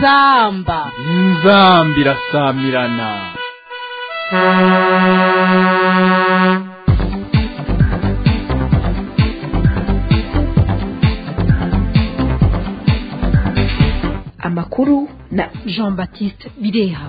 inzamba inzamba irasamirana amakuru na jean baptiste bireha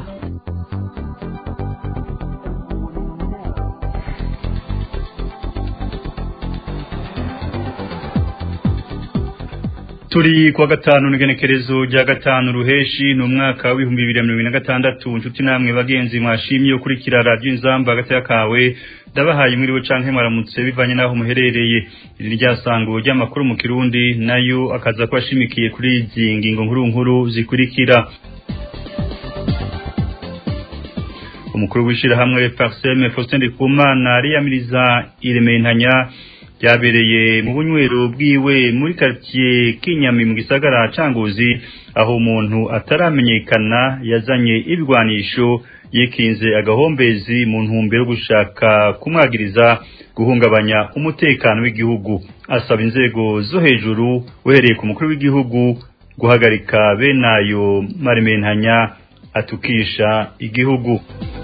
turi kuwa gatanu n'igenekerezo rya gatanu ruheshi ni umwaka w'ibihumbi bibiri na mirongo ine na gatandatu inshuti namwe bagenzi mwashimye ukurikira radiyo inzamba hagati y'akawe ndabahaye mwiriwe canke mwaramutse bivanye n'aho muherereye iri ryasango ry'amakuru mu kirundi nayo akaza kuba ashimikiye kuri izi ngingo nkuru nkuru zikurikira umukuru w'ishirahamwe parseme faustin ndikumana ariyamiriza irementanya byabereye mu bunywero bwiwe muri quartier Kinyami mu gisagara canguzi aho umuntu ataramenyekana yazanye ibigwanisho yikinze agahombezi mu ntumbero yo gushaka kumwagiriza guhungabanya umutekano w'igihugu asaba inzego zo hejuru uhereye ku mukuru w'igihugu guhagarika benayo marimentanya atukisha igihugu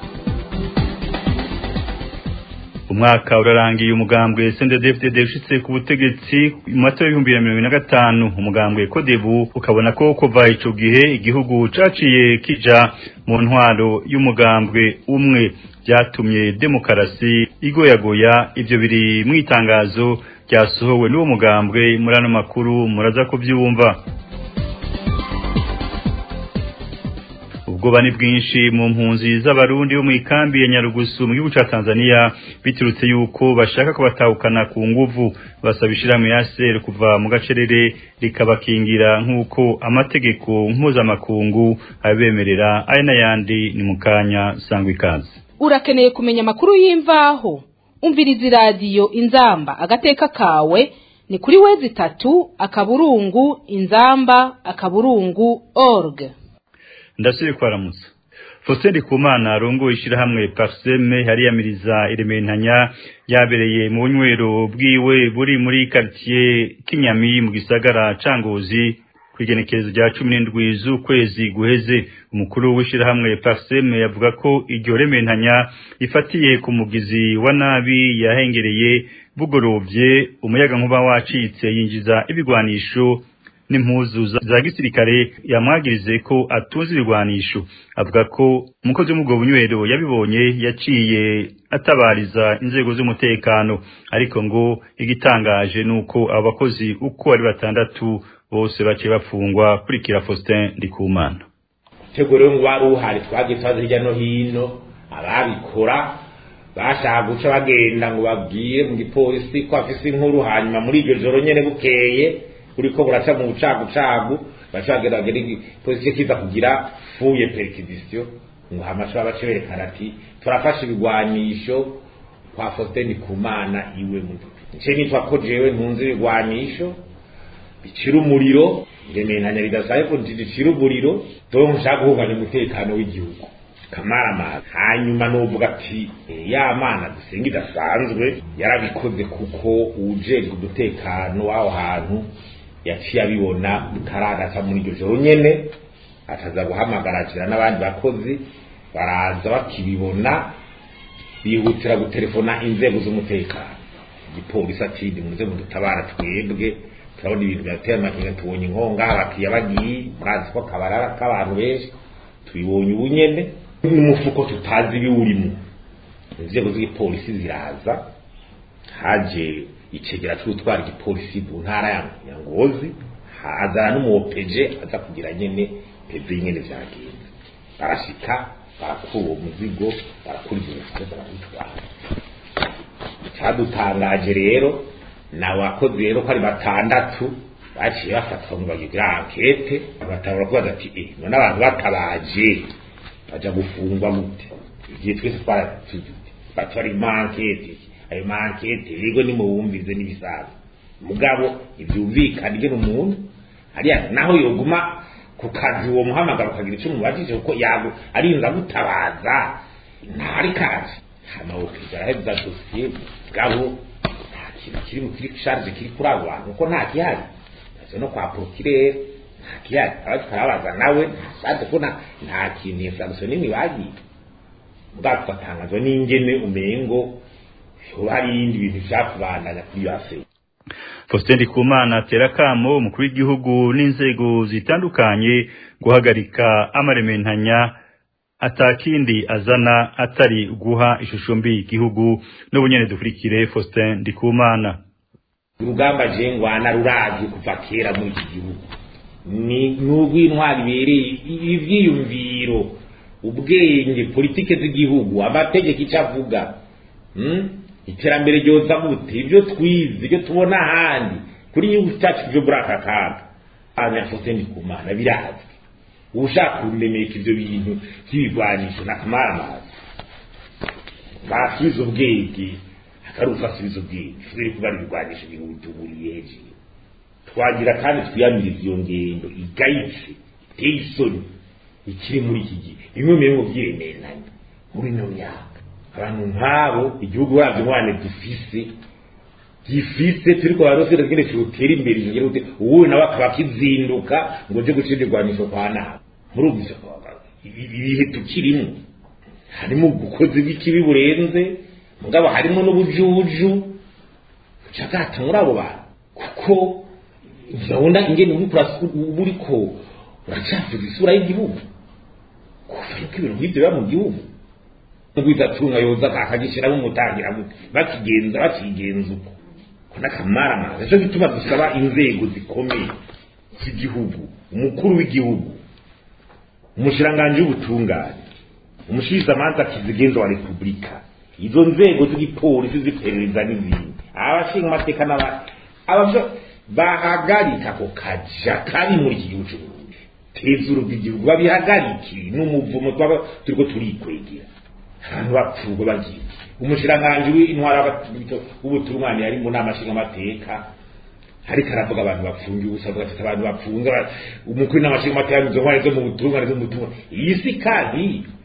umwaka urarangiye umugambwe CNDD-FDD ushitse ku butegetsi mu matora y'ibihumbi bibiri na mirongo na gatanu umugambwe Kodebu ukabona ko kuva ico gihe igihugu caciye kija mu ntwaro y'umugambwe umwe byatumye demokarasi igoyagoya ivyo biri mu itangazo ryasohowe n'uwo mugambwe muri ano makuru muraza kuvyumva ubwoba ni bwinshi mu mpunzi z'abarundi bo mu ikambi ya Nyarugusu mu gihugu ca Tanzania biturutse yuko bashaka kubatahukana ku nguvu basaba ishirahamwe ya SR kuva mu gacerere rikabakingira nk'uko amategeko mpuzamakungu abemerera aya n'ayandi ni mu kanya sangwa ikaze urakeneye kumenya amakuru y'imvaho umviriza iradiyo inzamba agateka kawe ni kuri wezi itatu akaburungu inzamba akaburungu org ndasubiye kwaramutsa Faustin Ndikumana arongoye ishirahamwe Parseme hariyamiriza irementanya yabereye mu bunywero bwiwe buri muri quartier Kinyami mu gisagara cangozi kwigenekerezo rya 17 z'ukwezi guheze umukuru w'ishirahamwe Parseme yavuga ko iryo rementanya ifatiye ku mugizi wa nabi yahengereye bugorovye umuyaga nkuba wacitse yinjiza ibigwanisho n'impuzu za gisirikare yamwagirize ko atunze ibigwanisho avuga ko umukozi w'umugabo bunywero yabibonye yaciye atabariza inzego z'umutekano ariko ngo igitangaje nuko abo bakozi uko ari batandatu bose baciye bafungwa kurikira Faustin Ndikumana tego rero ngo wari uhari twagiye twaza hirya no hino ababikora bashaka guca bagenda ngo babwire mu gipolisi ko afise inkuru hanyuma muri iryo joro nyene bukeye uriko buraca mu bucagucagu bacageragera polisi kiza kugira fuye perquisition ngo hamasha bace berekana ati turafasha ibigwanisho kwa Faustin Kumana iwe mu nce nitwa ko jewe ntunze ibigwanisho bicira umuriro ngemenanya bidasaye ko bicira umuriro to nshaka guhunganya umutekano w'igihugu kamaramaza hanyuma novuga ati ya mana dusenga idasanzwe yarabikoze kuko ujejwe umutekano w'aho hantu yaciye abibona bitaragata muri iryo joro nyene ataza guhamagarajira n'abandi bakozi baraza bakibibona bihutira gutelefona inzego z'umutekano igipolisi ati nimuze mudutabara twebwe turabona ibintu birateye amakenga tubonye inkonga abakiriya bagiye murazi ko kabarara k'abantu benshi tubibonye ubu nyene n'umufuko tutazi ibiwurimo inzego z'igipolisi ziraza haje icegera cy'utwara igipolisi mu ntara ya ngozi hazana n'umuwopeje aza kugira nyene peve nyene vyagenze barashika barakura uwo muzigo barakura ivyo mifuko barawutwara icadutangaje rero nawe wakoze rero ko ari batandatu baciye bafatwa ngo bagira ankete batangura kubaza ati eh none abantu batabaje baja gufungwa mute igihe twese twaratuzi batwara imankete ayo mankete yego ni muwumvize n'ibisaza mugabo ivyumvikana ingene umuntu hariya naho yoguma ku kazi uwo muhamagaro ukagira icyo umubajije kuko yago arinza gutabaza ntari kazi hama ukigara heza dosiye mugabo nta kintu kiri mu kiri charge kiri kuri abo bantu kuko nta gihari no kwa procureur ntakiyari turabaza nawe ntashatse ko nta kintu iyo samusoni n'imwe bagiye ubwato ugatangazwa n'ingene umengo hoba hari ibindi bintu vyakubandanya kuri iyo afurika Faustin Ndikumana atera akamo umukuru w'igihugu n'inzego zitandukanye guhagarika amarementanya atakindi azana atari guha ishusho mbi igihugu n'ubunyene dukurikire Faustin Ndikumana urugamba jengwana ruravye kuva kera muri iki gihugu ni n'urw'intwari ibereye ivyiyumviro ubwenge politike z'igihugu amategeko icyo avuga iterambere ryoza gute ibyo twize ibyo tubona ahandi kuri igihugu cyacu byo muri aka kaga abanyafose ni ku mana birazwi ushaka kuremeka ibyo bintu by'ibigwanisho ni akamaramazi basubiza ubwenge akarufa asubiza ubwenge turi kuba ibigwanisho bihutuburiye hejuru twagira kandi twiyamiriza iyo ngendo igayitse iteye isoni ikiri muri iki gihe bimwe mu bintu by'iremeranya muri ino myaka abantu nk'abo igihugu wabyo mwana gifise gifise turi kwa rosera kigende cyutera imbere ingero ute uwo nawe akaba akizinduka ngo je gucira igwanisho kwa nawe muri ubwo ibihe tukirimo harimo ubukozi bw'ikibi burenze mugabo harimo n'ubujuju bucagata muri abo bantu kuko urabona ingene uriko uracafuza isura y'igihugu kuva yuko ibintu nk'ibyo biba mu gihugu ngwizatunga yoza akagishyiramo umutangira bakigenza bakigenza uko ko n'akamaramaza cyo gituma dusaba inzego zikomeye z'igihugu umukuru w'igihugu umushiranganji w'ubutungane umushirizamanza kizigenza wa repubulika izo nzego z'igipolisi ziperereza n'izindi abashinga amateka n'abandi bahagarika ako kaja kari muri iki gihugu cy'uburundi tezuru bw'igihugu babihagarike n'umuvumo twaba turiko turikwegera abantu bapfurwa bagiye umushiranganji w'intwara w'ubutungane yari mu nama nshingamateka ariko aravuga abantu bapfungiye ubusa avuga ati abantu bapfunga umukuru n'amashingamateka izo ntwari zo mu butungane zo mu butungane iyi si kandi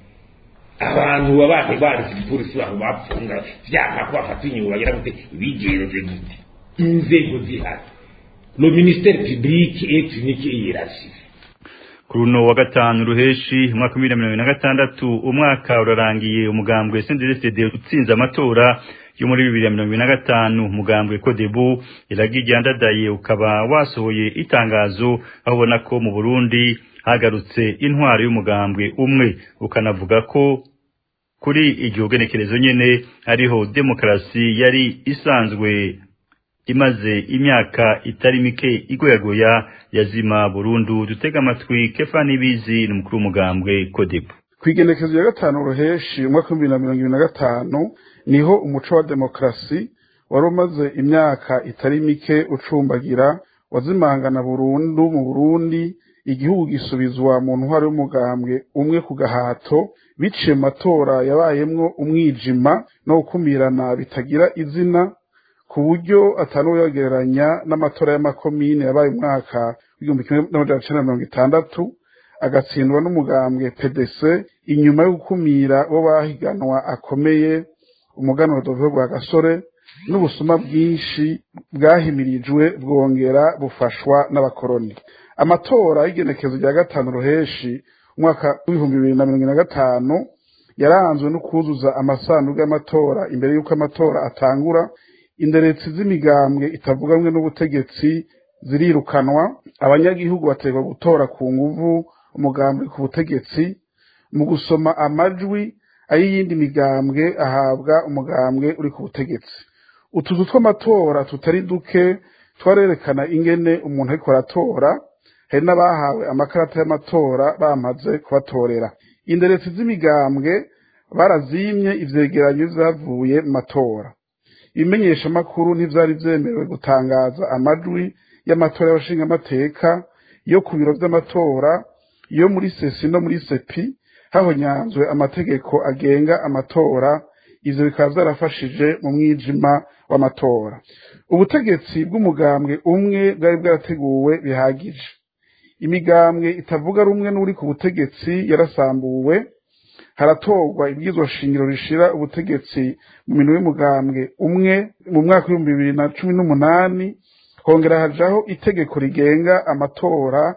abantu babane baretse igipolisi babo bapfunga vyaka ko bafata inyuma bagira gute bigenze gute inzego zihari le ministère public est unique et hiérarchique kuri uno wa gatanu ruheshi umwaka w'ibihumbi bibiri na gatandatu umwaka urarangiye umugambwe CNDD-FDD utsinze amatora yo muri bibiri na mirongo ibiri na gatanu umugambwe Codebu iragiye andadaye ukaba wasohoye itangazo aho ubona ko mu Burundi hagarutse intwaro y'umugambwe umwe ukanavuga ko kuri iryo genekerezo nyene hariho demokarasi yari isanzwe imaze imyaka itari mike igoyagoya yazima burundu dutega amatwi kefa nibizi ni umukuru w'umugambwe kodebu kwigenekezo ya gatanu ruheshi umwaka w'ibihumbi na mirongo ibiri na gatanu niho umuco wa demokarasi wari umaze imyaka itari mike ucumbagira wazimangana burundu mu burundi igihugu gisubizwa mu ntwaro y'umugambwe umwe ku gahato biciye mu matora yabayemwo umwijima no gukumirana bitagira izina ku buryo atanuyagereranya n'amatora y'amakomine yabaye umwaka w'igihumbi kimwe n'amajana icenda na mirongo itandatu agatsindwa n'umugambwe pdc inyuma yo gukumira bo bahiganwa akomeye umuganwa dovuga bwa gasore n'ubusuma bwinshi bwahimirijwe bwongera bufashwa n'abakoroni amatora y'igenekezo rya gatanu ruheshi umwaka w'ibihumbi bibiri na mirongo na gatanu yaranzwe no kuzuza amasanduku y'amatora imbere y'uko amatora atangura inderetsi z'imigambwe itavugamwe n'ubutegetsi zirirukanwa abanyagihugu bategwa gutora ku nguvu umugambwe ku butegetsi mu gusoma amajwi ay'iyindi migambwe ahabwa umugambwe uri ku butegetsi utuzu tw'amatora tutari duke twarerekana ingene umuntu ariko aratora hari n'abahawe amakarata y'amatora bamaze kubatorera inderetsi z'imigambwe barazimye ivyegeranyo vyavuye mu matora ibimenyeshamakuru ntivyari vyemerewe gutangaza amajwi y'amatora y'abashingamateka yo ku biro vy'amatora yo muri sesi no muri sepi hahonyanzwe amategeko agenga amatora ivyo bikaba vyarafashije mu mwijima w'amatora ubutegetsi bw'umugambwe umwe bwari bwarateguwe bihagije imigambwe itavuga rumwe n'uri ku butegetsi yarasambuwe haratorwa ibwirizwa shingiro rishira ubutegetsi mu minwe y'umugambwe umwe mu mwaka w'ibihumbi bibiri na cumi n'umunani hongera hajaho itegeko rigenga amatora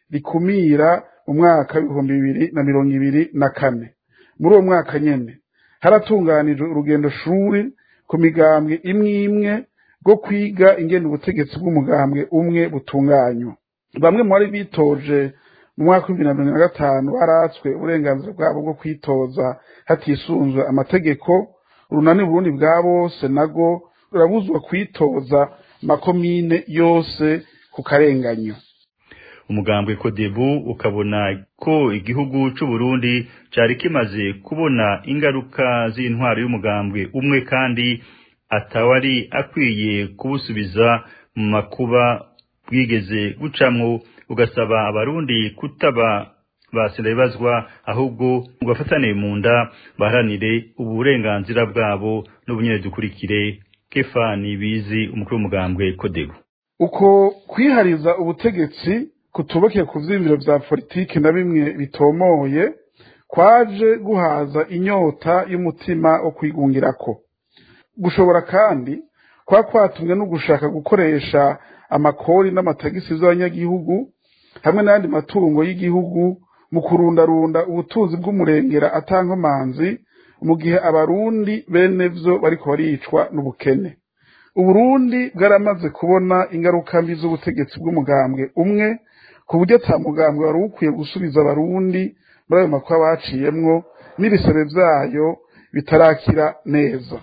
rikumira mu mwaka w'ibihumbi bibiri na mirongo ibiri na kane muri uwo mwaka nyene haratunganijwe urugendo shuri ku migambwe imwe imwe bwo kwiga ingene ubutegetsi bw'umugambwe umwe butunganywa bamwe mu bari bitoje mu mwaka w'ibihumbi na mirongo na gatanu baratswe uburenganzira bwabo bwo kwitoza hatisunzwe amategeko urunani burundi bwa bose nago rurabuzwa kwitoza makomine yose ku karenganyo umugambwe kodebu ukabona ko igihugu c'u Burundi cari kimaze kubona ingaruka z'intwaro y'umugambwe umwe kandi atawari akwiye kubusubiza mu makuba bwigeze gucamwo ugasaba abarundi kutaba basira ibazwa ahubwo bafatane mu nda baharanire uburenganzira bwabo n'ubunyene dukurikire Kefani bizi umukuru w'umugambwe kodebu uko kwihariza ubutegetsi kutubakeye ku vyiyumviro vya politiki na bimwe bitomoye kwaje guhaza inyota y'umutima wo kwigungirako gushobora kandi kwa kwatumwe no gushaka gukoresha amakori n'amatagisi z'abanyagihugu hamwe n'ayandi matungo y'igihugu mu kurundarunda ubutunzi bw'umurengera atankomanzi mu gihe abarundi bene vyo bariko baricwa n'ubukene uburundi bwaramaze kubona ingaruka mbi z'ubutegetsi bw'umugambwe umwe ku buryo ata mugambwe wari ukwiye gusubiza abarundi muri ayo makuba baciyemwo n'ibisebe vyayo bitarakira neza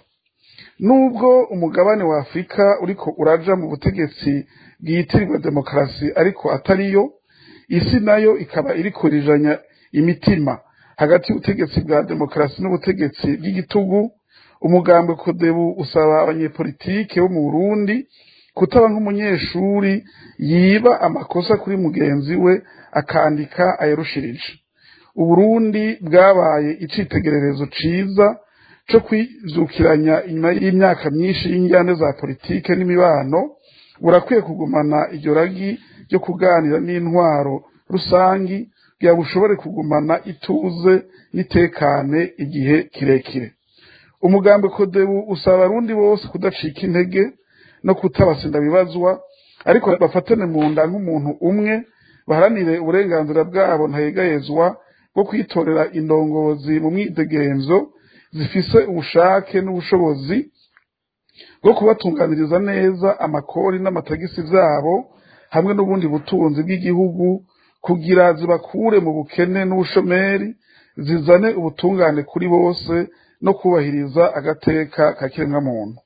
nubwo umugabane wa afurika uriko uraja mu butegetsi bwitirirwa demokarasi ariko atariyo isi nayo ikaba iriko irijanya imitima hagati y'ubutegetsi bwa demokarasi n'ubutegetsi bw'igitugu umugambwe kodebu usaba abanyepolitike bo mu burundi kutaba nk'umunyeshuri yiba amakosa kuri mugenzi we akandika ayerushirije uburundi bwabaye icitegererezo ciza co kwijukiranya inyuma y'imyaka myinshi y'injyane za politike n'imibano burakwiye kugumana iryo ragi ryo kuganira n'intwaro rusangi kugira bushobore kugumana ituze n'itekane igihe kirekire umugambi kodebu usaba abarundi bose kudacika intege no kutabasinda bibazwa ariko bafatane mu nda nk'umuntu umwe baharanire uburenganzira bwabo ntayegayezwa bwo kwitorera indongozi mu mwidegenzo zifise ubushake n'ubushobozi bwo kubatunganiriza neza amakori n'amatagisi vyabo hamwe n'ubundi butunzi bw'igihugu kugira zibakure mu bukene n'ubushomeri zizane ubutungane kuri bose no kubahiriza agateka ka kiremwamuntu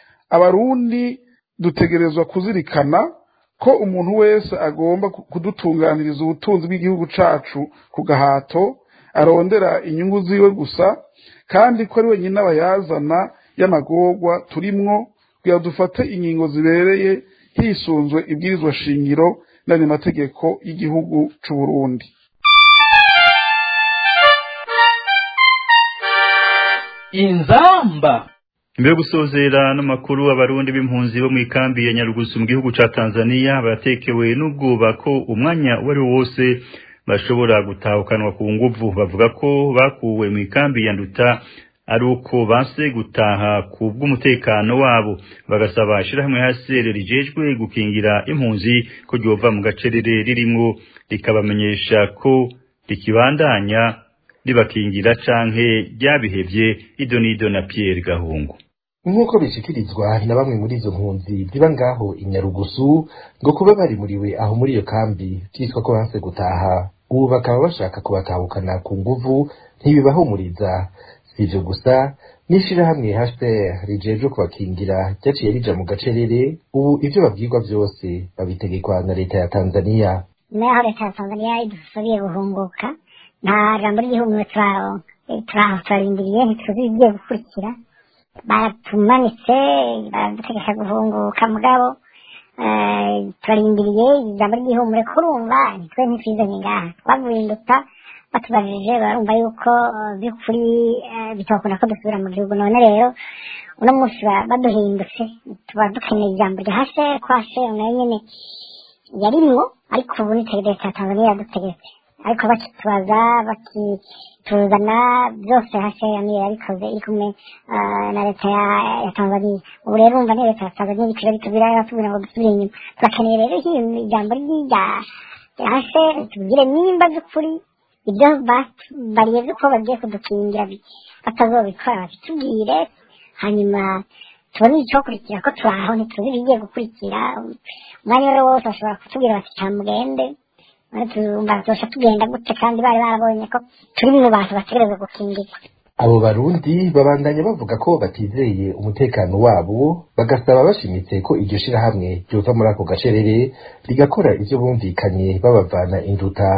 abarundi dutegerezwa kuzirikana ko umuntu wese agomba kudutunganiriza ubutunzi bw'igihugu cacu ku gahato arondera inyungu ziwe gusa kandi ko ari wenyine abayazana y'amagorwa turimwo kugira dufate ingingo zibereye hisunzwe ibwirizwa shingiro n'andi mategeko y'igihugu c'u Burundi inzamba Mbere yo gusozera n'amakuru abarundi b'impunzi bo mu ikambi ya Nyarugusu mu gihugu ca Tanzania baratekewe n'ubwoba ko umwanya uwo ari wo wose bashobora gutahukanwa ku nguvu bavuga ko bakuwe mu ikambi ya Nduta ari uko banse gutaha ku bw'umutekano wabo bagasaba ishirahamwe hasere rijejwe gukingira impunzi ko ryova mu gacerere ririmwo rikabamenyesha ko rikibandanya ribakingira canke ryabihevye idonido na Pierre Gahungu nk'uko bishikirizwa na bamwe muri izo mpunzi ziba ngaho inyarugusu ngo kuba barimuriwe aho muri iyo kambi vyitwa ko banse gutaha ubu bakaba bashaka kubatahukana ku nguvu ntibibahumuriza si ivyo gusa n'ishirahamwe HPR rijejwe kubakingira ryaciye rija mu gacerere ubu ivyo babwirwa vyose babitegekwa na leta ya Tanzania naho leta ya Tanzania idusubiye guhunguka nta jambo ry'igihugu turaronka turaho turarindiriye ntituzi ibigiye gukurikira baratumanitse baradutegesha guhunguka mugabo turarindiriye ijambo ry'ihumure kurumva nitwe ntitwizanye ngaha twavuye induta batubajije barumva yuko by'ukuri bitokunda ko dusubira mu gihugu none rero uno munsi baduhindutse tuba dukeneye ijambo rya hashe ko hashe nayo nyene yarimwo ariko ubu ni leta ya tanzania yadutegetse ariko bakitubaza bakituzana byose hashe yamire yabikoze iri kumwe na leta ya tanzania ubu rero urumva ni leta ya tanzania bikira bitubwira batubwira ngo dusubire inyuma turakeneye rero ijambo ry'irya hase tubwire nimba by'ukuri ibyo bariye by'uko bagiye kudukingira batazobikora babitubwire hanyuma tubone icyokurikira ko turi aho ntituzi ibigiye gukurikira umwanya wari wose bashobora kutubwira bati cyamugende tuzosha tugenda gute kandi bari barabonye ko turi mu bantu bategereza gukingirwa abo barundi babandanya bavuga ko batizeye umutekano wabo bagasaba bashimitse ko iryo shirahamwe ryova muri ako gacerere rigakora ivyo bumvikanye babavana induta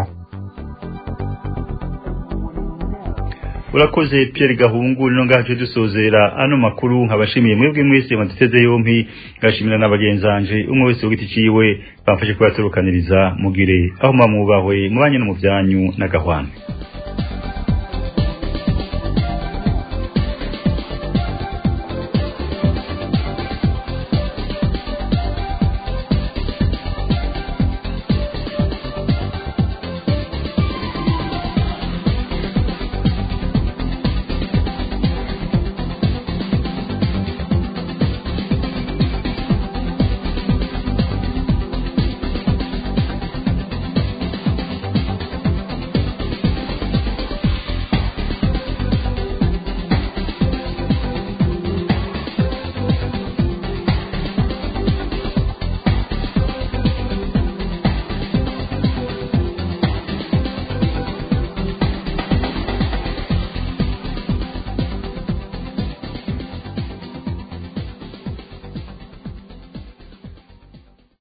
urakoze Pierre Gahungu nino ngaje dusozera ano makuru nkabashimiye mwebwe mwese mwaduteze yompi ngashimira n'abagenzanje umwe wese ugiti ciwe bamfashe kubatorokaniriza mugire aho mamubahwe mubanye no mu byanyu na gahwana